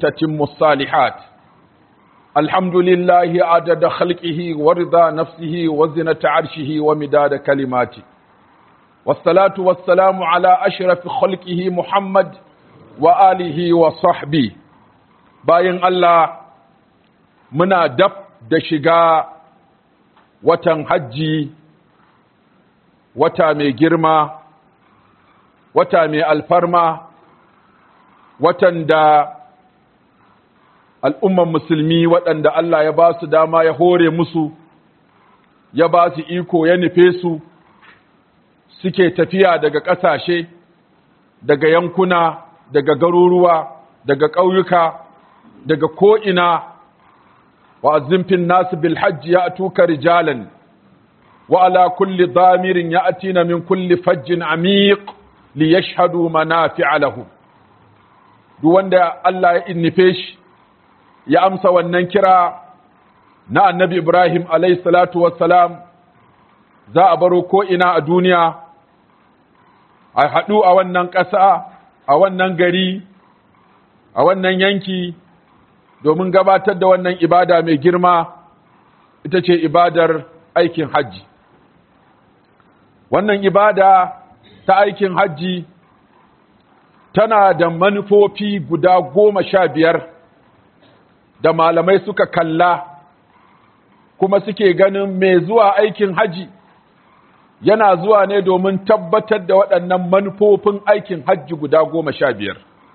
تتم الصالحات الحمد لله عدد خلقه ورضا نفسه وزنة عرشه ومداد كلماته والصلاة والسلام على أشرف خلقه محمد وآله وصحبه باين الله منا دب دشقا watan hajji wata mai girma wata mai alfarma watan da al'umman musulmi waɗanda Allah ya ba su dama ya hore musu ya ba su iko ya nufe su suke tafiya daga ƙasashe daga yankuna daga garuruwa daga ƙauyuka daga ko'ina وأذن في الناس بالحج يأتوك رجالا وعلى كل ضامر يأتين من كل فج عميق ليشهدوا منافع لهم duk wanda Allah ya innife shi ya amsa wannan kira na annabi Ibrahim alayhi salatu wassalam za a baro ko ina a duniya a haɗu a wannan ƙasa a wannan gari a wannan yanki domin gabatar da wannan ibada mai girma ita ce ibadar aikin hajji wannan ibada ta aikin hajji tana da manufofi guda goma sha biyar da malamai suka kalla kuma suke ganin mai zuwa aikin hajji yana zuwa ne domin tabbatar da waɗannan manufofin aikin hajji guda goma sha biyar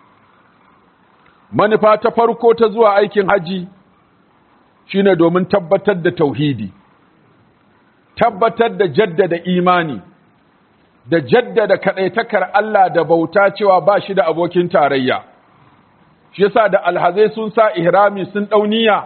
manufa ta farko ta zuwa aikin haji shine domin tabbatar da tauhidi tabbatar da jaddada imani da jaddada kadaitakar Allah da bauta cewa ba shi da abokin tarayya shi yasa da alhazai sun sa ihrami sun dauniya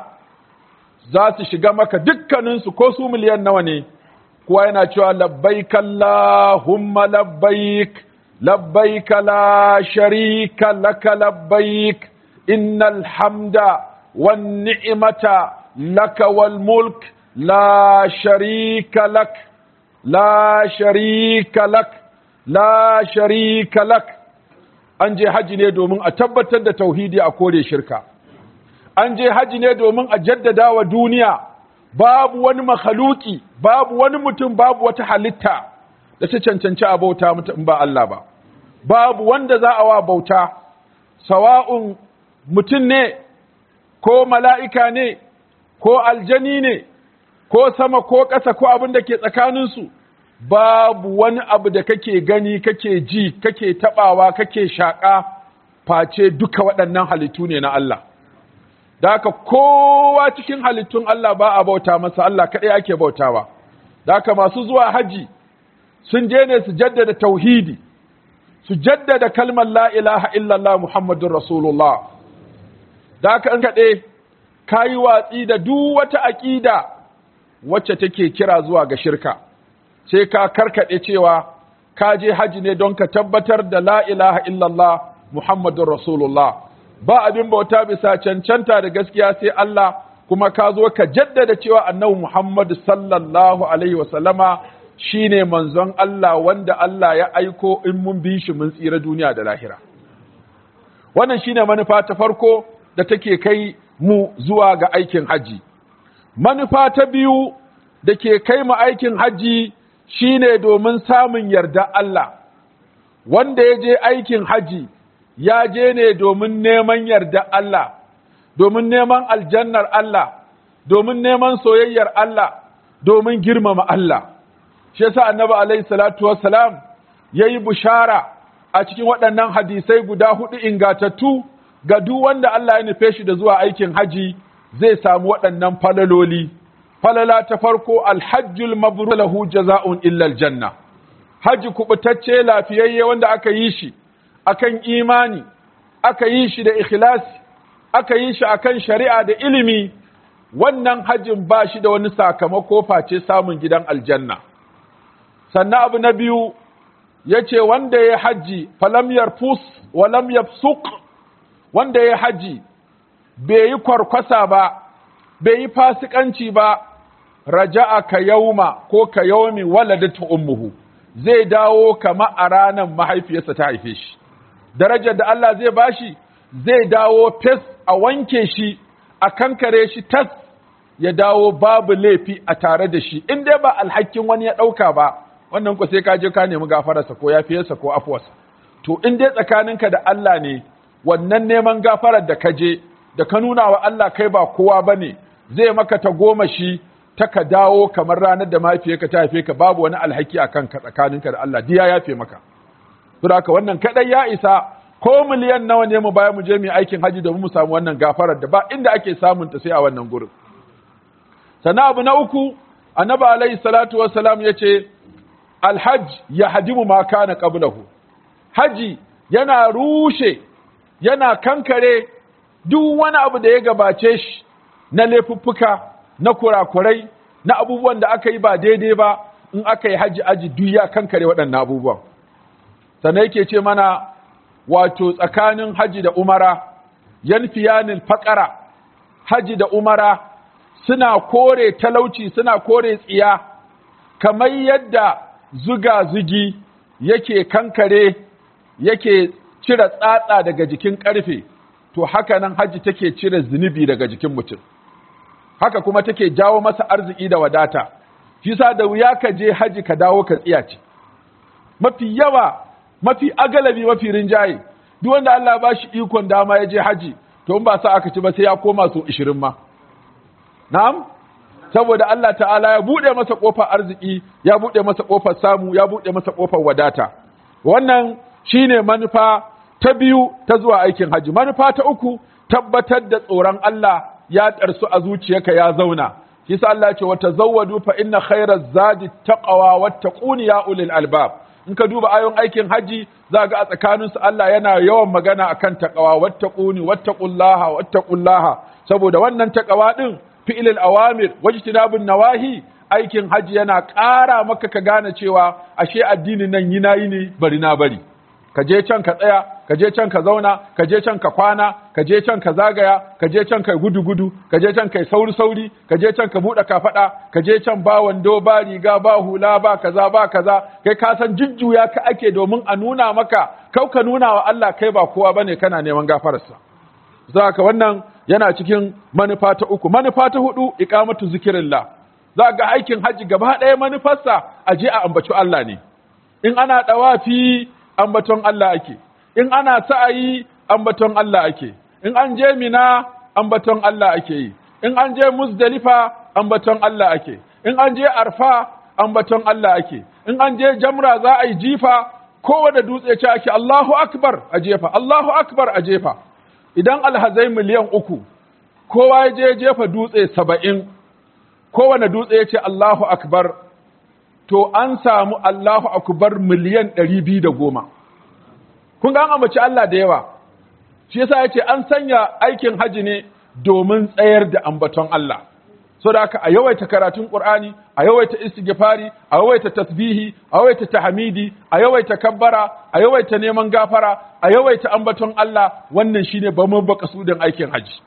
za su shiga maka dukkaninsu ko su miliyan nawa ne kuwa yana cewa labbaik Allahumma labbaik labbaik la sharika laka labbaik إن الحمد والنعمة لك والملك لا شريك لك لا شريك لك لا شريك لك an je haji ne domin a tabbatar da tauhidi a kore shirka an je haji ne domin a jaddada wa duniya babu wani makhaluki babu wani mutum babu wata halitta da ta cancanci a bauta mutum ba Allah ba babu wanda za a wa bauta sawa'un mutum ne ko mala'ika ne ko aljani ne ko sama ko ƙasa ko abin da ke tsakaninsu babu wani abu da kake gani kake ji kake taɓawa kake shaƙa face duka waɗannan halittu ne na Allah da haka kowa cikin halittun Allah ba a bauta masa Allah kaɗai ake bautawa da haka masu zuwa haji sun je ne su jaddada tauhidi su jaddada kalmar la ilaha illallah muhammadun rasulullah da aka an kaɗe ka yi watsi da duk wata aƙida wacce take kira zuwa ga shirka sai ka karkaɗe cewa ka je haji ne don ka tabbatar da la ilaha illallah muhammadun rasulullah ba abin bauta bisa cancanta da gaskiya sai Allah kuma ka zo ka jaddada cewa annabi Muhammad sallallahu alaihi wasallama shine manzon Allah wanda Allah ya aiko in mun bi shi mun tsira duniya da lahira wannan shine manufa ta farko da take kai mu zuwa ga aikin haji. Manufa ta biyu da ke kai mu aikin haji shine domin samun yarda Allah, wanda ya je aikin haji ya je ne domin neman yarda Allah, domin neman aljannar Allah, domin neman soyayyar Allah, domin girmama Allah. Shi yasa annabi alaihi salatu wassalam ya yi bushara a cikin waɗannan hadisai guda hudu ingatattu ga duk wanda Allah ya nufe shi da zuwa aikin haji zai samu waɗannan falaloli. Falala ta farko alhajjul mabrur lahu jaza'un illa aljanna. Haji kubutacce lafiyayye wanda aka yi shi akan imani, aka yi shi da ikhlasi, aka yi shi akan shari'a da ilimi, wannan hajin ba shi da wani sakamako face samun gidan aljanna. Sannan abu na biyu ya ce wanda ya haji falam yarfus wa lam yafsuq wanda ya haji bai yi kwarkwasa ba, bai yi fasikanci ba, raja'a ka yauma ko ka yaumi waladatu ummuhu zai dawo kama a ranar mahaifiyarsa ta haife shi. Darajar da Allah zai bashi zai dawo fes a wanke shi a kankare shi tas ya dawo babu laifi a tare da shi in dai ba alhakin wani ya ɗauka ba wannan ko sai ka je ka nemi gafararsa ko yafiyarsa ko afuwarsa to in dai tsakaninka da Allah ne wannan neman gafarar da ka je da ka nuna wa Allah kai ba kowa bane zai maka ta goma shi ta ka dawo kamar ranar da mahaifiyarka ta haife ka babu wani alhaki a kanka tsakaninka da Allah diya yafe maka saboda haka wannan kadai ya isa ko miliyan nawa ne mu baya mu je mu aikin haji domin mu samu wannan gafarar da ba inda ake samun ta sai a wannan gurin sannan abu na uku annabi alaihi salatu wassalam yace alhajj yahdimu ma kana qablahu haji yana rushe yana kankare duk wani abu da ya gabace shi na laifuffuka na kurakurai na abubuwan da aka yi ba daidai ba in aka yi haji aji duk ya kankare waɗannan abubuwan sannan yake ce mana wato tsakanin haji da umara yanfiyanil faƙara haji da umara suna kore talauci suna kore tsiya kamar yadda zuga-zugi yake kankare yake cire tsatsa daga jikin ƙarfe to haka nan haji take cire zunubi daga jikin mutum haka kuma take jawo masa arziki da wadata shi sa da wuya ka je haji ka dawo ka tsiyace mafi yawa mafi agalabi mafi rinjaye duk wanda Allah ba shi ikon dama ya je haji to in ba sa aka ci ba sai ya koma so 20 ma na'am saboda Allah ta'ala ya bude masa kofar arziki ya bude masa kofar samu ya bude masa kofar wadata wannan shine manufa ta biyu ta zuwa aikin haji manufa ta uku tabbatar da tsoron Allah ya ɗarsu a zuciyarka ya zauna shi sa Allah ya ce wata zawwadu fa inna khairaz zadi taqwa wattaquni ya ulil albab in ka duba ayon aikin haji za ga a tsakaninsu Allah yana yawan magana akan taqwa wattaquni wattaqullaha wattaqullaha saboda wannan taqwa din fi'ilil awamir wajtinabun nawahi aikin haji yana ƙara maka ka gane cewa ashe addinin nan yi nayi ne bari na bari ka je can ka tsaya ka je can ka zauna ka je can ka kwana ka je can ka zagaya ka je can kai gudu gudu ka je can kai sauri sauri ka je can ka bude kafada ka je can ba wando ba riga ba hula ba kaza ba kaza kai ka san jujjuya ka ake domin a nuna maka kau ka nuna wa Allah kai ba kowa bane kana neman gafararsa zaka wannan yana cikin manufa ta uku manufa ta hudu iqamatu zikrillah za ga aikin haji gaba ɗaya manufarsa a je a ambaci Allah ne in ana dawafi ambaton Allah ake, in ana sa'ayi ambaton Allah ake, in an je mina ambaton Allah ake yi, in an je Muzdalifa ambaton Allah ake, in an je Arfa ambaton Allah ake, in an je Jamra za a yi jifa kowane dutse ce ake Allahu Akbar a jefa, Allahu Akbar a jefa. Idan alhazai miliyan uku, kowa ya je jefa dutse saba'in, kowane dutse ya ce Allahu Akbar to an samu Allahu akubar miliyan ɗari biyu da goma. Kun ga an ambaci Allah da yawa, shi yasa ya ce an sanya aikin haji ne domin tsayar da ambaton Allah. So da haka a yawaita karatun Ƙur'ani, a yawaita istighfari, a yawaita tasbihi, a yawaita tahmidi, a yawaita kabbara, a yawaita neman gafara, a yawaita ambaton Allah, wannan shine ba mun baka sudin aikin haji.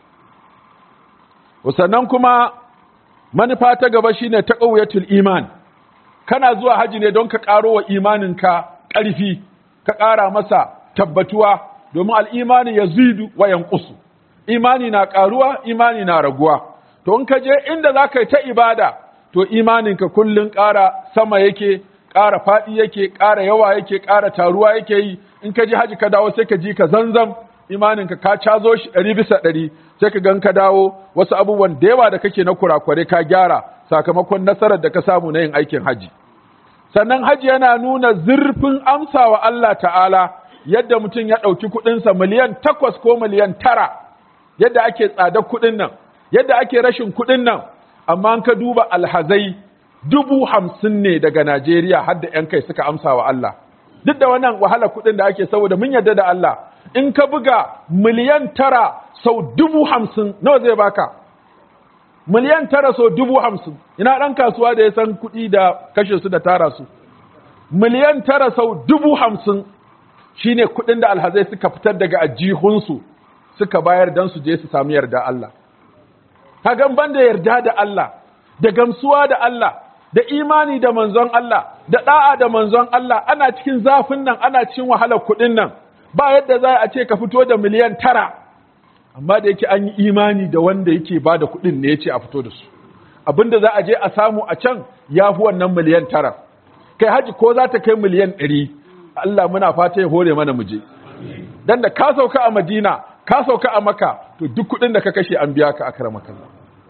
Sannan kuma manufa ta gaba shine taqawiyatul iman. kana zuwa haji ne don ka ƙaro wa imaninka ƙarfi ka ƙara masa tabbatuwa domin al'imani ya zidu wa yankusu imani na ƙaruwa imani na raguwa to in ka je inda za ka yi ta ibada to imaninka kullum ƙara sama yake ƙara faɗi yake ƙara yawa yake ƙara taruwa yake yi in ka je haji ka dawo sai ka ji ka zanzam imaninka ka cazo shi ɗari bisa ɗari sai ka gan ka dawo wasu abubuwan da yawa da kake na kurakurai ka gyara sakamakon nasarar da ka samu na yin aikin haji. Sannan haji yana nuna zurfin amsa wa Allah ta'ala yadda mutum ya ɗauki kuɗinsa miliyan takwas ko miliyan tara, yadda ake tsadar kuɗin nan, yadda ake rashin kuɗin nan, amma ka duba alhazai dubu hamsin ne daga Najeriya har da ‘yan kai suka amsa wa Allah. Duk da wannan wahala kuɗin da ake saboda mun yarda da Allah, in ka buga miliyan tara sau dubu hamsin nawa zai baka? miliyan tara so dubu hamsin ina ɗan kasuwa da ya san kuɗi da kashe su da tara su miliyan tara sau dubu hamsin shine kuɗin da alhazai suka fitar daga ajihunsu suka bayar don su je su sami yarda Allah kagan ban da yarda da Allah da gamsuwa da Allah da imani da manzon Allah da ɗa'a da manzon Allah ana cikin zafin nan ana cikin wahalar kuɗin nan ba yadda za a ce ka fito da miliyan tara amma da yake an yi imani da wanda yake ba da kuɗin ne ya ce a fito da su abinda za a je a samu a can ya fi wannan miliyan tara kai haji ko za ta kai miliyan ɗari Allah muna fata ya hore mana muje dan da ka sauka a Madina ka sauka a Makka to duk kuɗin da ka kashe an biya ka akara makalla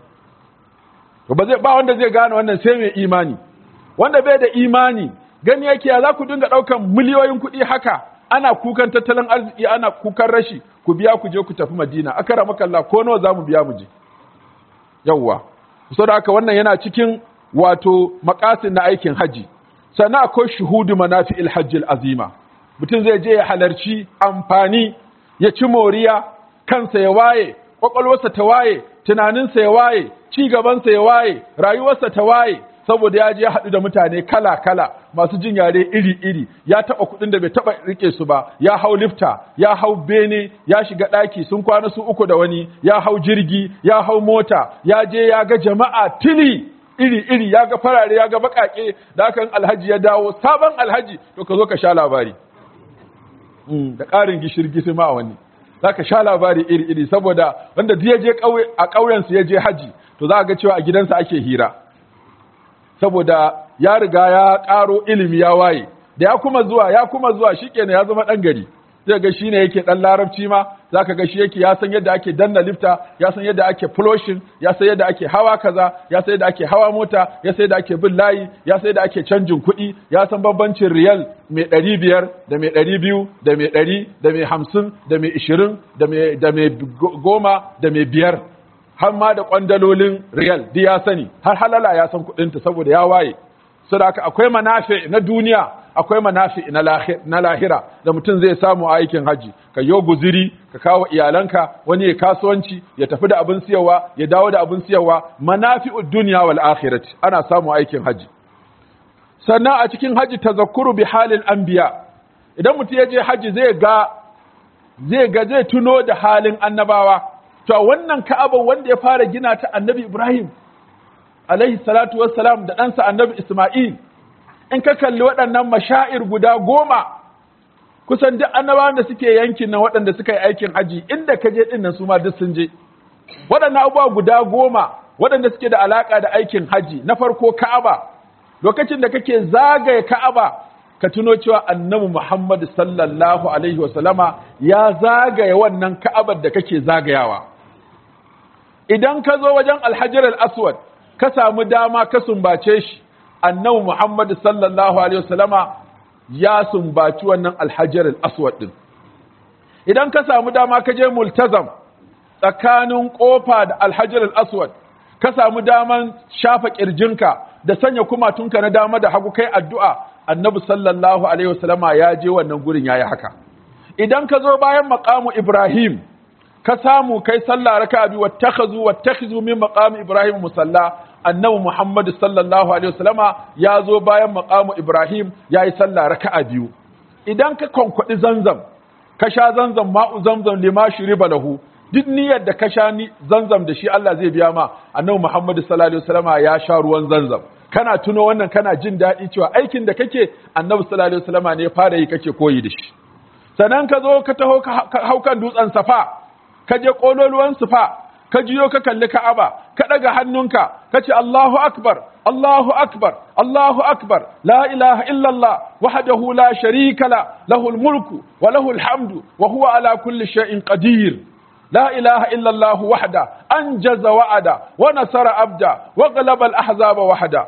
to ba zai ba wanda zai gane wannan sai mai imani wanda bai da imani gani yake ya za ku dinga ɗaukan miliyoyin kuɗi haka ana kukan tattalin arziki ana kukan rashi ku biya ku je ku tafi Madina akara makalla ko nawa za mu biya mu je yawwa saboda haka wannan yana cikin wato makasin na aikin haji sannan akwai shuhudu manafi'il hajjil azima mutum zai je ya halarci amfani ya ci moriya kansa ya waye kwakwalwarsa ta waye tunaninsa ya waye ci gabansa ya waye rayuwarsa ta waye saboda ya je haɗu da mutane kala-kala masu jin yare iri-iri ya taɓa kuɗin da bai taɓa rike su ba ya hau lifta ya hau bene ya shiga ɗaki sun kwana su uku da wani ya hau jirgi ya hau mota ya je ya ga jama'a tili iri-iri ya ga farare ya ga baƙaƙe da kan alhaji ya dawo sabon alhaji to ka zo ka sha labari da ƙarin gishir ma a wani za ka sha labari iri-iri saboda wanda duk ya je a ƙauyensu ya je haji to za ga cewa a gidansa ake hira saboda ya riga ya ƙaro ilimi ya waye da ya kuma zuwa ya kuma zuwa shikenan ya zama ɗan gari zai ga shine yake ɗan larabci ma zaka ga shi yake ya san yadda ake danna lifta ya san yadda ake flushing ya san yadda ake hawa kaza ya san yadda ake hawa mota ya san yadda ake bin layi ya san yadda ake canjin kuɗi ya san bambancin riyal mai ɗari biyar da mai ɗari biyu da mai ɗari da mai hamsin da mai ishirin da mai goma da mai biyar har ma da kwandalolin riyal duk ya sani har halala ya san kuɗinta saboda ya waye saboda akwai manafi na duniya akwai manafi na lahira da mutum zai samu a aikin haji ka yo guziri ka kawo iyalanka wani ya kasuwanci ya tafi da abin siyarwa ya dawo da abin siyarwa manafi'ud dunya wal akhirati ana samu aikin haji sannan a cikin haji tazakkuru bi halil anbiya idan mutum ya je haji zai ga zai ga zai tuno da halin annabawa to wannan ka'aba wanda ya fara gina ta annabi Ibrahim alaihi salatu wassalam da ɗansa annabi Ismail in ka kalli waɗannan mashair guda goma kusan duk annabawan da suke yankin nan waɗanda suka yi aikin haji inda ka je ɗin nan su ma duk sun je waɗannan abubuwa guda goma waɗanda suke da alaƙa da aikin haji na farko Ka'aba lokacin da kake zagaye Ka'aba ka tuno cewa annabi Muhammad sallallahu alaihi wasallama ya zagaye wannan Ka'abar da kake zagayawa idan ka zo wajen alhajar al-aswad ka samu dama ka sumbace shi annabi Muhammad sallallahu alaihi wasallama ya sumbaci wannan alhajar al-aswad din idan ka samu dama ka je multazam tsakanin kofa da alhajar al-aswad ka samu daman shafa kirjinka da sanya kumatunka na dama da hagu kai addu'a annabi sallallahu alaihi wasallama ya je wannan gurin yayi haka idan ka zo bayan maqamu ibrahim ka samu kai sallah raka bi wattakhazu wattakhizu min maqami ibrahim musalla annabi muhammad sallallahu alaihi wasallama ya zo bayan maqamu ibrahim yayi sallah raka'a biyu idan ka konkwadi zanzam ka sha zanzam ma'u zamzam lima shuriba lahu duk niyyar da ka sha ni zanzam da shi Allah zai biya ma annabi muhammad sallallahu alaihi wasallama ya sha ruwan zanzam kana tuno wannan kana jin daɗi cewa aikin da kake annabi sallallahu alaihi wasallama ne fara yi kake koyi da shi sannan ka zo ka taho ka hau kan dutsen safa ka je ƙololuwan sufa ka jiyo ka kalli ka'aba ka ɗaga hannunka ka ce Allahu akbar Allahu akbar Allahu akbar la ilaha illallah wahdahu la sharika la lahul mulku wa lahul hamdu wa huwa ala kulli shay'in qadir لا إله إلا الله وحده أنجز وعدا ونصر أبدا وغلب الأحزاب وحدا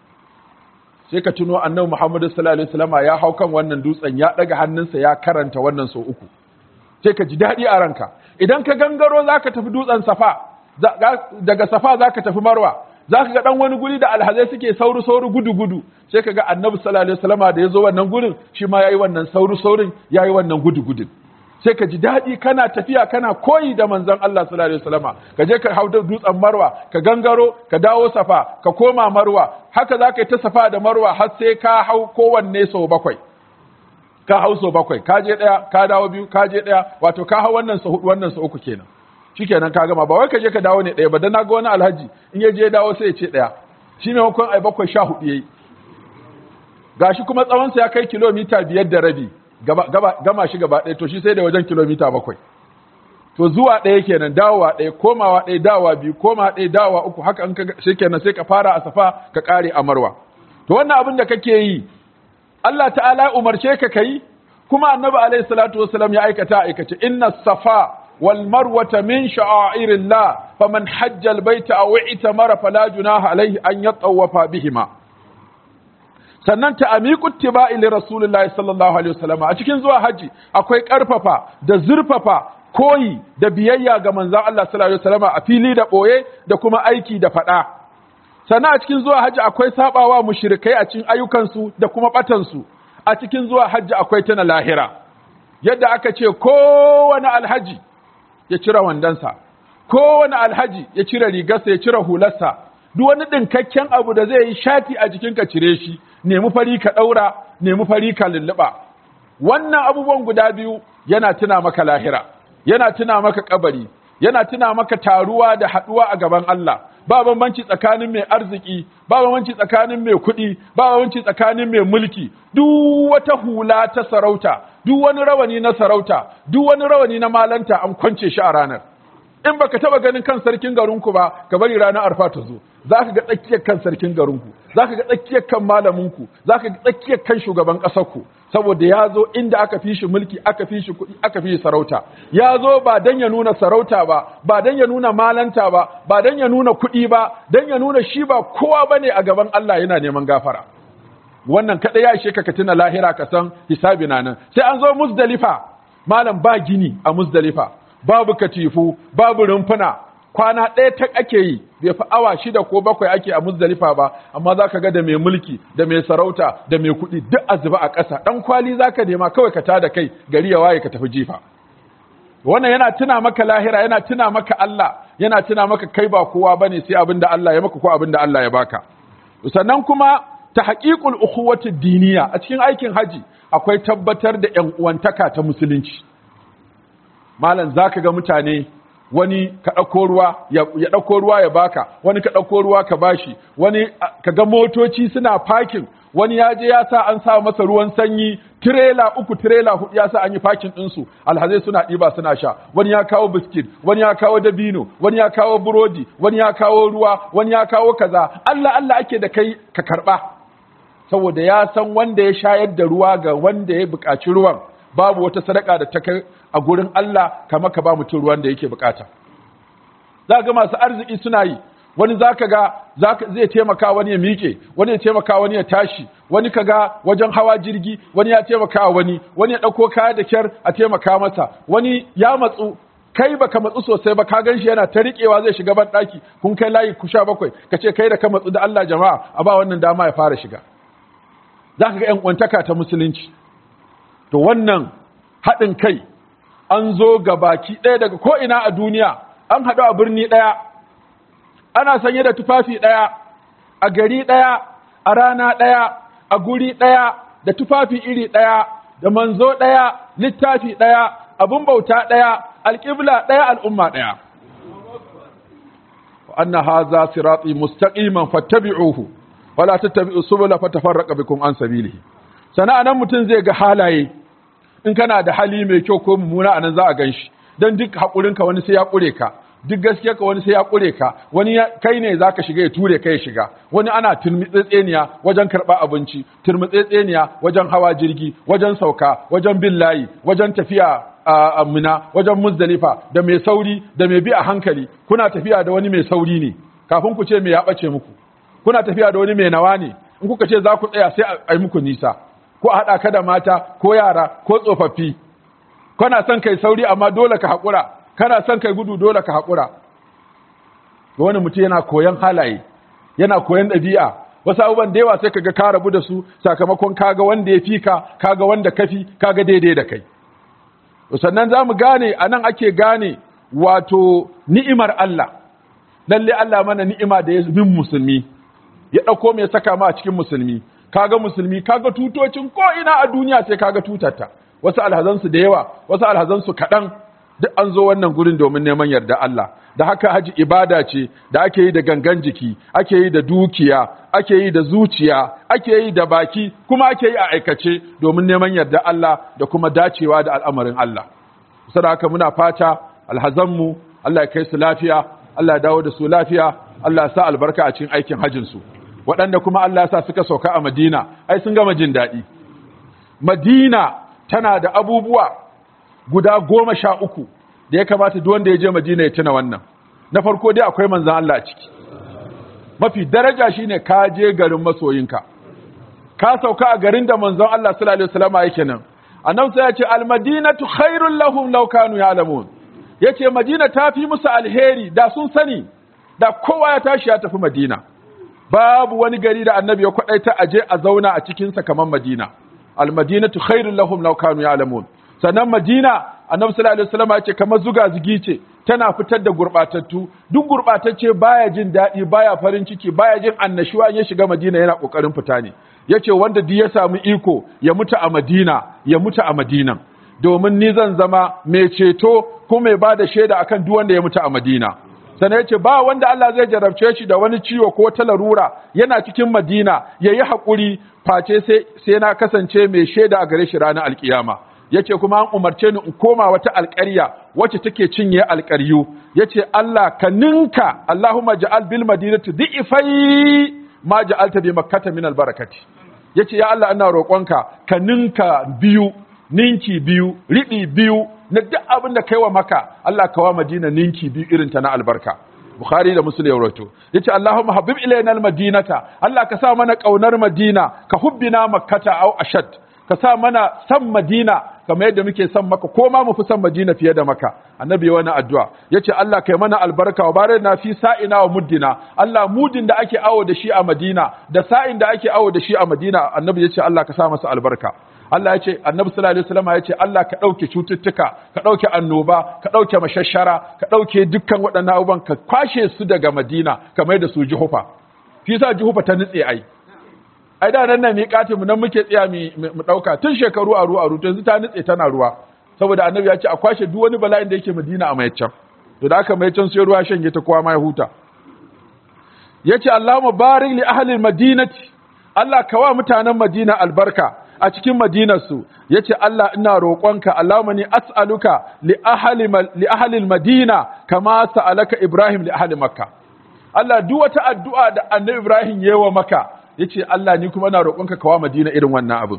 sai ka tuno annabi Muhammadu sallallahu alaihi wasallam ya hau kan wannan dutsen ya daga hannunsa ya karanta wannan sau uku sai ka ji daɗi a ranka idan ka gangaro zaka tafi dutsen safa daga safa zaka tafi marwa zaka ga dan wani guri da alhazai suke sauru sauru gudu gudu sai ka ga annabi sallallahu alaihi wasallam da ya zo wannan gurin shi ma yayi wannan sauru saurin yayi wannan gudu gudun sai ka ji daɗi kana tafiya kana koyi da manzon Allah sallallahu alaihi wasallama ka je ka hau da dutsen Marwa ka gangaro ka dawo Safa ka koma Marwa haka za ka yi ta Safa da Marwa har sai ka hau kowanne sau bakwai ka hau sau bakwai ka je ɗaya ka dawo biyu ka je ɗaya wato ka hau wannan sau hudu wannan sau uku kenan shikenan ka gama ba wai ka je ka dawo ne ɗaya ba dan na ga wani alhaji in ya je dawo sai ya ce ɗaya shi ne ai bakwai sha hudu yayi gashi kuma tsawonsa ya kai kilomita biyar da rabi gama shi gaba ɗaya to shi sai da wajen kilomita bakwai to zuwa ɗaya kenan dawowa ɗaya komawa ɗaya dawowa biyu koma ɗaya dawowa uku haka an shi kenan sai ka fara a safa ka ƙare a marwa to wannan abin da kake yi Allah ta'ala umarce ka kai kuma annabi alaihi salatu wasallam ya aikata aikace inna safa wal marwata min sha'airillah faman hajja al baita aw i'tamara fala junaha alaihi an yatawafa bihima sannan ta amiku tiba'i li rasulillahi sallallahu alaihi wasallam a cikin zuwa haji akwai karfafa da zurfafa koyi da biyayya ga manzon Allah sallallahu alaihi wasallam a fili da boye da kuma aiki da fada sannan a cikin zuwa haji akwai sabawa mushrikai a cikin ayyukansu da kuma batansu a cikin zuwa haji akwai tana lahira yadda aka ce kowane alhaji ya cire wandansa kowane alhaji ya cire rigarsa ya cire hularsa duk wani ɗinkakken abu da zai yi shati a jikinka cire shi nemi fari ka ɗaura nemi fari ka lulluɓa wannan abubuwan guda biyu yana tuna maka lahira yana tuna maka kabari yana tuna maka taruwa da haɗuwa a gaban Allah ba bambanci tsakanin mai arziki ba bambanci tsakanin mai kuɗi ba bambanci tsakanin mai mulki duk wata hula ta sarauta duk wani rawani na sarauta duk wani rawani na malanta an kwance shi a ranar in baka taba ganin kan sarkin garinku ba ka bari ranar arfa ta zo zaka ga tsakiyar kan sarkin garinku zaka ga tsakiyar kan malaminku zaka ga tsakiyar kan shugaban ƙasarku saboda ya zo inda aka fi shi mulki aka fi shi kuɗi aka fi shi sarauta ya zo ba dan ya nuna sarauta ba ba dan ya nuna malanta ba ba dan ya nuna kuɗi ba dan ya nuna shi ba kowa bane a gaban Allah yana neman gafara wannan kada ya ishe ka ka tuna lahira ka san hisabi na nan sai an zo muzdalifa malam ba gini a muzdalifa babu katifu babu rumfuna kwana ɗaya ta ake yi bai fi awa shida ko bakwai ake a muzdalifa ba amma za ka ga da mai mulki da mai sarauta da mai kuɗi duk a zuba a ƙasa ɗan kwali za ka nema kawai ka tada kai gari ya waye ka tafi jifa wannan yana tuna maka lahira yana tuna maka Allah yana tuna maka kai ba kowa bane sai abin da Allah ya maka ko abin da Allah ya baka sannan kuma ta haƙiƙul ukhuwati diniya a cikin aikin haji akwai tabbatar da ƴan uwantaka ta musulunci malam zaka ga mutane wani ka ɗauko ruwa ya ɗauko ruwa ya baka wani ka ɗauko ruwa ka bashi wani ka ga motoci suna parking wani ya je ya sa an sa masa ruwan sanyi tirela uku tirela hudu ya sa an yi parking ɗinsu alhazai suna ɗiba suna sha wani ya kawo biskit wani ya kawo dabino wani ya kawo burodi wani ya kawo ruwa wani ya kawo kaza Allah Allah ake da kai ka karɓa saboda ya san wanda ya shayar da ruwa ga wanda ya buƙaci ruwan babu wata sadaka da ta kai a gurin Allah kamar ka ba mutum ruwan da yake bukata za ga masu arziki suna yi wani zaka ga zai taimaka wani ya miƙe wani ya taimaka wani ya tashi wani ka ga wajen hawa jirgi wani ya taimaka wani wani ya ɗauko kaya da kyar a taimaka masa wani ya matsu kai baka matsu sosai ba ka gan shi yana ta riƙewa zai shiga ban ɗaki kun kai layi ku sha bakwai ka ce kai da ka matsu da Allah jama'a a ba wannan dama ya fara shiga za ka ga ‘yan kwantaka ta musulunci to wannan haɗin kai an zo ga baki ɗaya daga ko'ina a duniya an haɗu a birni ɗaya ana sanye da tufafi ɗaya a gari ɗaya a rana ɗaya a guri ɗaya da tufafi iri ɗaya da manzo ɗaya littafi ɗaya abin bauta ɗaya alƙibla ɗaya al'umma ɗaya anna haza sirati mustaqiman fattabi'uhu wala tattabi'u subula fatafarraqa bikum an sabilihi sana'a nan mutum zai ga halaye in kana da hali mai kyau ko mummuna anan za a ganshi dan duk hakurinka wani sai ya kure ka duk gaskiyarka wani sai ya kure ka wani kai ne zaka shiga ya ture kai ya shiga wani ana turmitsetseniya wajen karɓa abinci turmitsetseniya wajen hawa jirgi wajen sauka wajen bin layi wajen tafiya a mina wajen muzdalifa da mai sauri da mai bi a hankali kuna tafiya da wani mai sauri ne kafin ku ce me ya bace muku kuna tafiya da wani mai nawa ne in kuka ce za ku tsaya sai a yi muku nisa ko a haɗa ka da mata ko yara ko tsofaffi kana son kai sauri amma dole ka haƙura kana son kai gudu dole ka haƙura wani mutum yana koyon halaye yana koyon ɗabi'a wasu abubuwan da yawa sai kaga ka rabu da su sakamakon kaga wanda ya fi ka kaga wanda kafi kaga daidai da kai sannan za mu gane a nan ake gane wato ni'imar Allah lalle Allah mana ni'ima da ya bin musulmi ya ɗauko mai saka ma a cikin musulmi kaga musulmi kaga tutocin ko ina a duniya sai kaga tutarta wasu alhazansu da yawa wasu alhazansu kaɗan duk an zo wannan gurin domin neman yarda Allah da haka haji ibada ce da ake yi da gangan jiki ake yi da dukiya ake yi da zuciya ake yi da baki kuma ake yi a aikace domin neman yarda Allah da kuma dacewa da al'amarin Allah saboda haka muna fata alhazanmu Allah ya kai su lafiya Allah ya dawo da su lafiya Allah ya sa albarka a cikin aikin hajjin su waɗanda kuma Allah ya sa suka sauka a Madina ai sun gama jin daɗi Madina tana da abubuwa guda goma sha uku da ya kamata duk wanda ya je Madina ya tuna wannan na farko dai akwai manzan Allah a ciki mafi daraja shine ka je garin masoyinka ka sauka a garin da manzon Allah sallallahu alaihi wasallam yake nan annabi sai ya ce almadinatu khairul lahum law kanu ya'lamun yace madina ta fi musu alheri da sun sani da kowa ya tashi ya tafi madina babu wani gari da annabi ya kwadaita aje a zauna a cikin sa kamar madina almadinatu khairul lahum law kanu ya'lamun sannan madina annabi sallallahu alaihi wasallam ya ce kamar zuga zugi ce tana fitar da gurbatattu duk gurbatacce baya jin daɗi baya farin ciki baya jin annashuwa ya shiga madina yana kokarin fita ne yace wanda duk ya samu iko ya mutu a madina ya mutu a madinan domin ni zan zama mai ceto ko mai bada shaida akan duk wanda ya mutu a madina sannan yace ba wanda Allah zai jarabce shi da wani ciwo ko ta larura yana cikin madina yayi hakuri face sai sai na kasance mai shaida a gare shi ranar alkiyama yace kuma an umarce ni in koma wata alƙarya wacce take cinye alƙaryu yace Allah ka ninka Allahumma ja'al bil madinati dhi'fai ma ja'alta bi makkata min albarakati yace ya Allah ina roƙonka ka ninka biyu ninki biyu riɗi biyu na duk abin da kai wa maka Allah ka wa Madina ninki biyu irin ta na albarka Bukhari da Muslim ya rawaito yace Allahumma habib ilayna almadinata Allah ka sa mana kaunar Madina ka hubbina makkata au ashad ka sa mana san Madina kamar yadda muke san maka ko ma mu fi san Madina fiye da maka annabi wani addu'a yace Allah kai mana albarka wa bare na fi sa'ina wa muddina Allah mudin da ake awo da shi a Madina da sa'in da ake awo da shi a Madina annabi yace Allah ka sa masa albarka Allah ya ce annabi sallallahu alaihi wasallam ya ce Allah ka ɗauke cututtuka ka ɗauke annoba ka ɗauke mashashara ka ɗauke dukkan waɗannan abubuwan ka kwashe su daga Madina kamar da su Juhufa fi yasa Juhufa ta nutse ai ai da nan nan miƙatin mu nan muke tsaya mu ɗauka tun shekaru aru aru to yanzu ta nutse tana ruwa saboda annabi ya ce a kwashe duk wani bala'in da yake Madina a mayaccan to da aka mayaccan sai ruwa shanye ta kowa ma ya huta yace Allahumma barik li ahli madinati Allah ka wa mutanen Madina albarka a cikin madinarsu ya ce Allah ina roƙonka Allahumma ni as'aluka li ahli madina kama sa'alaka Ibrahim li ahli makka Allah duk wata addu'a da annabi Ibrahim yayi wa maka yace Allah ni kuma ina roƙonka kawa madina irin wannan abin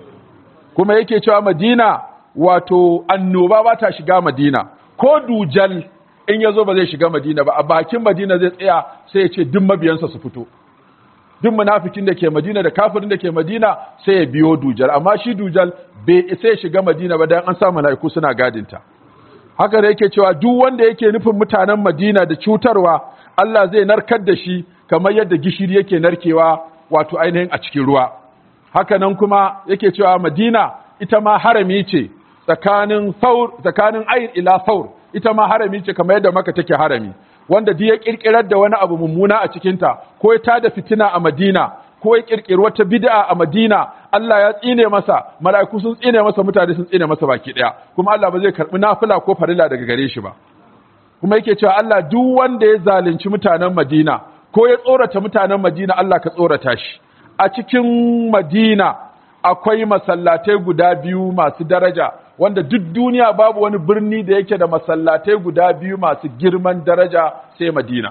kuma yake cewa madina wato annoba ba ta shiga madina ko dujal in yazo ba zai shiga madina ba a bakin madina zai tsaya sai ya ce duk mabiyansa su fito duk munafikin da ke Madina da kafirin da ke Madina sai ya biyo dujal amma shi dujal bai isa ya shiga Madina ba dan an sa malaiku suna gadinta haka da yake cewa duk wanda yake nufin mutanen Madina da cutarwa Allah zai narkar da shi kamar yadda gishiri yake narkewa wato ainihin a cikin ruwa haka nan kuma yake cewa Madina ita ma harami ce tsakanin saur tsakanin ayin ila saur ita ma harami ce kamar yadda maka take harami wanda duk ya kirkirar da wani abu mummuna a cikinta ko ya tada fitina a Madina ko ya kirkiri wata bid'a a Madina Allah ya tsine masa mala'iku sun tsine masa mutane sun tsine masa baki daya kuma Allah ba zai karbi nafila ko farila daga gare shi ba kuma yake cewa Allah duk wanda ya zalunci mutanen Madina ko ya tsorata mutanen Madina Allah ka tsorata shi a cikin Madina akwai masallatai guda biyu masu daraja wanda duk duniya babu wani birni da yake da masallatai guda biyu masu girman daraja sai Madina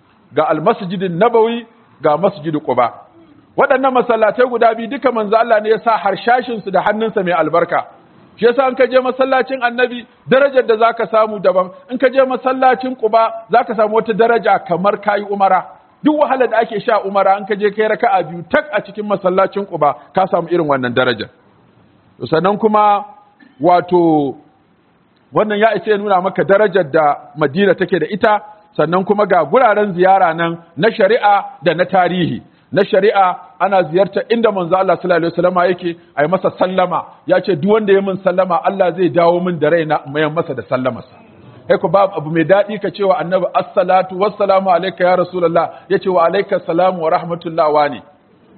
ga almasjidin Nabawi ga masjidin Quba waɗannan masallatai guda biyu duka manzo Allah ne ya sa harshashin su da hannunsa mai albarka shi yasa in ka je masallacin Annabi darajar da zaka samu daban in ka je masallacin Quba zaka samu wata daraja kamar kai umara duk wahala da ake sha umara in ka je kai raka'a biyu tak a cikin masallacin Quba ka samu irin wannan darajar sannan kuma wato wannan ya isa ya nuna maka darajar da Madina take da ita sannan kuma ga guraren ziyara nan na shari'a da na tarihi na shari'a ana ziyarta inda manzo Allah sallallahu alaihi wasallam yake ai masa sallama ya ce duk wanda ya min sallama Allah zai dawo min da raina mayan masa da sallamarsa kai ku babu abu mai daɗi ka cewa annabi assalatu wassalamu alayka ya rasulullah yace wa alayka salamu wa rahmatullah wa ne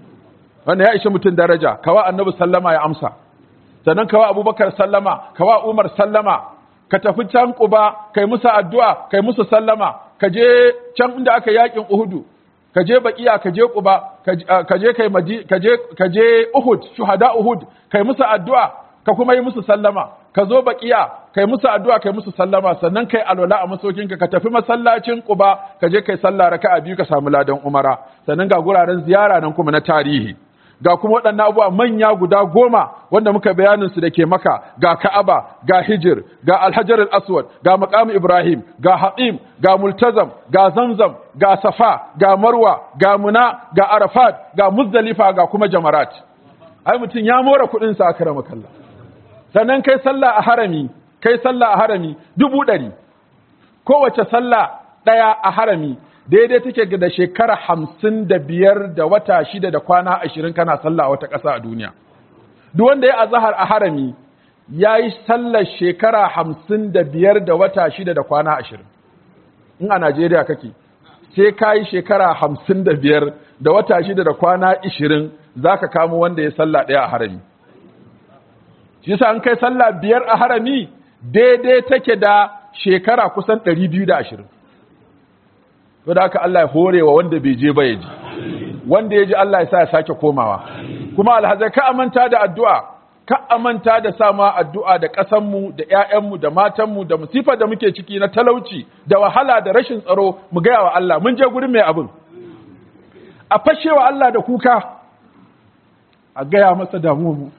wannan ya ishe mutum daraja kawa annabi sallama ya amsa sannan kawa abubakar sallama kawa umar sallama ka tafi can Quba kai musu addu'a kai musu sallama ka je can inda aka yakin Uhudu ka je Baqiya ka je Quba ka je kai maji ka je ka je Uhud shuhada Uhud kai musu addu'a ka kuma yi musu sallama ka zo Baqiya kai musu addu'a kai musu sallama sannan kai alwala a masokinka ka tafi masallacin Quba ka je kai sallah raka'a biyu ka samu ladan umara sannan ga guraren ziyara nan kuma na tarihi ga kuma waɗannan abubuwa manya guda goma wanda muka bayanin su da ke maka ga Ka'aba ga Hijir ga Alhajar al-Aswad ga Maqam Ibrahim ga Hatim ga Multazam ga Zamzam ga Safa ga Marwa ga Muna ga Arafat ga Muzdalifa ga kuma Jamarat ai mutum ya more kuɗin sa akrama kallah sannan kai sallah a harami kai sallah a harami dubu ɗari kowace sallah ɗaya a harami daidai take da shekara hamsin da biyar da wata shida da kwana ashirin kana sallah a wata ƙasa a duniya duk wanda ya azahar a harami ya yi sallar shekara hamsin da biyar da wata shida da kwana ashirin in a najeriya kake sai ka yi shekara hamsin da biyar da wata shida da kwana ashirin za ka kamo wanda ya sallah ɗaya a harami shi sa an kai sallah biyar a harami daidai take da shekara kusan ɗari biyu da ashirin to da haka Allah ya hore wa wanda bai je ba ya ji wanda ya ji Allah ya sa ya sake komawa kuma alhazai ka amanta da addu'a ka amanta da sama addu'a da ƙasanmu da ‘ya'yanmu da matanmu da musifar da muke ciki na talauci da wahala da rashin tsaro mu gaya wa Allah mun je gurin mai abin a fashe wa Allah da kuka a gaya masa damuwa mu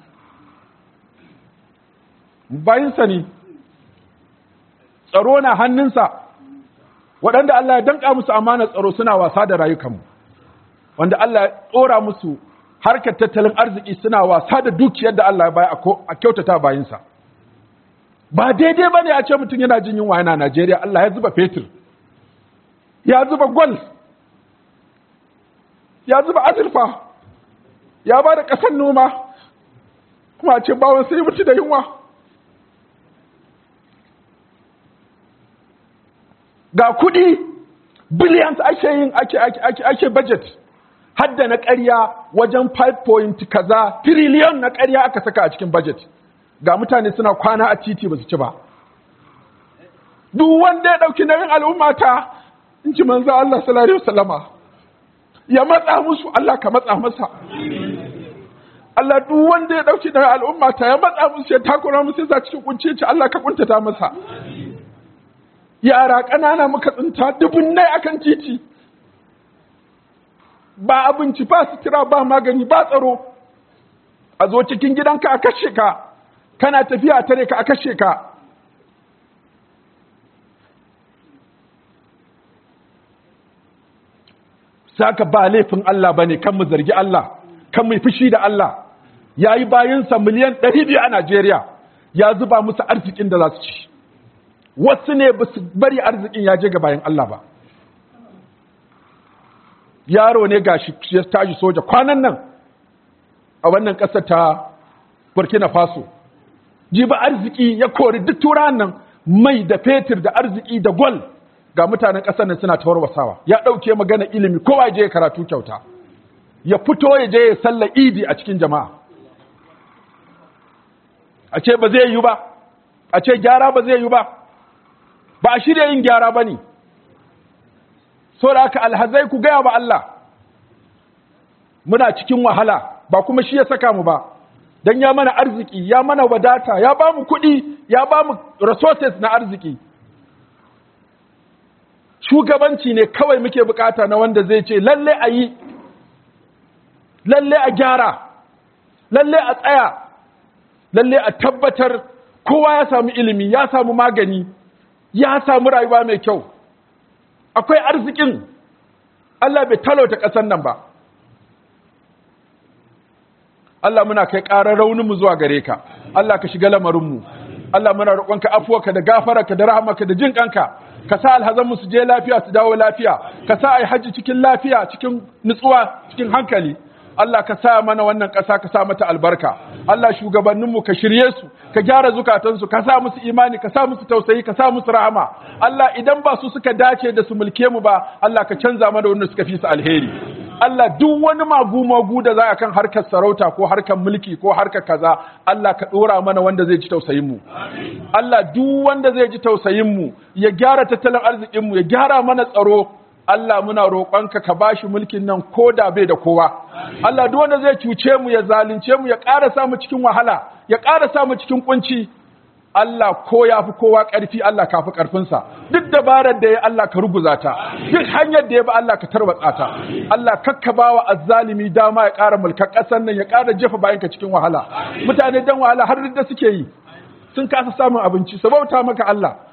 bayinsa ne tsaro na hannunsa waɗanda Allah ya danƙa musu amanar tsaro suna wasa da rayukanmu wanda Allah ya tsora musu harkar tattalin arziki suna wasa da dukiyar da Allah ya baya a kyautata bayinsa ba daidai ba ne a ce mutum yana jin yunwa yana Najeriya Allah ya zuba fetur ya zuba gwal ya zuba azurfa ya ba da ƙasar noma kuma a ce bawon sai mutu da yunwa ga kuɗi billions ake yin ake ake ake ake budget hadda na ƙarya wajen 5 point kaza trillion na ƙarya aka saka a cikin budget ga mutane suna kwana a titi ba su ci ba duk wanda ya ɗauki nauyin al'umma ta in ji manzo Allah sallallahu alaihi wasallama ya matsa musu Allah ka matsa masa Allah duk wanda ya ɗauki nauyin al'umma ta ya matsa musu ya takura musu ya cikin kunci ce Allah ka kuntata masa yara ƙanana muka tsinta dubunnai akan titi ba abinci ba sutura ba magani ba tsaro a zo cikin gidanka a kashe ka kana tafiya tare ka a kashe ka saka ba laifin Allah bane kan mu zargi Allah kan mu fushi da Allah yayi bayinsa miliyan 200 a Najeriya ya zuba musu arzikin da za su ci wasu ne ba su bari arzikin ya je ga bayan Allah ba yaro ne ga shi ya tashi soja kwanan nan a wannan ƙasar ta burkina faso ji ba arziki ya kori duk turan nan mai da fetur da arziki da gwal ga mutanen ƙasar nan suna tawarwasawa ya ɗauke magana ilimi kowa je ya karatu kyauta ya fito ya je ya salla idi a cikin jama'a a ce ba zai yi ba a ce gyara ba zai yi ba ba a shirya yin gyara ba ne da haka alhazai ku gaya ba Allah muna cikin wahala ba kuma shi ya saka mu ba don ya mana arziki ya mana wadata ya ba mu kuɗi ya ba mu resources na arziki shugabanci ne kawai muke bukata na wanda zai ce lalle a yi lalle a gyara lalle a tsaya lalle a tabbatar kowa ya samu ilimi ya samu magani ya samu rayuwa mai kyau akwai arzikin Allah bai talauta ƙasar nan ba Allah muna kai ƙarar rauninmu zuwa gare ka Allah ka shiga lamarinmu Allah muna roƙonka afuwarka da gafararka da rahamarka da jin ƙanka ka sa alhazanmu su je lafiya su dawo lafiya ka sa ai hajji cikin lafiya cikin nutsuwa cikin hankali Allah ka sa mana wannan ƙasa ka sa mata albarka Allah shugabanninmu ka shirye su ka gyara zukatansu ka sa musu imani ka sa musu tausayi ka sa musu rahama Allah idan ba su suka dace da su mulke mu ba Allah ka canza mana wanda suka fi su alheri Allah duk wani magu-magu da za a kan harkar sarauta ko harkar mulki ko harkar kaza Allah ka ɗora mana wanda zai ji tausayinmu Allah duk wanda zai ji tausayinmu ya gyara tattalin arzikinmu ya gyara mana tsaro Allah muna roƙonka ka bashi mulkin nan ko da bai da kowa Allah duk wanda zai cuce mu ya zalunce mu ya ƙara sa mu cikin wahala ya ƙara sa mu cikin kunci Allah ko ya fi kowa ƙarfi Allah ka fi ƙarfinsa duk dabarar da ya Allah ka ruguza ta duk hanyar da ya ba Allah ka tarwatsa ta Allah kakka ba wa azzalimi dama ya ƙara mulkar ƙasar nan ya ƙara jefa bayanka cikin wahala mutane dan wahala har da suke yi sun kasa samun abinci sabauta maka Allah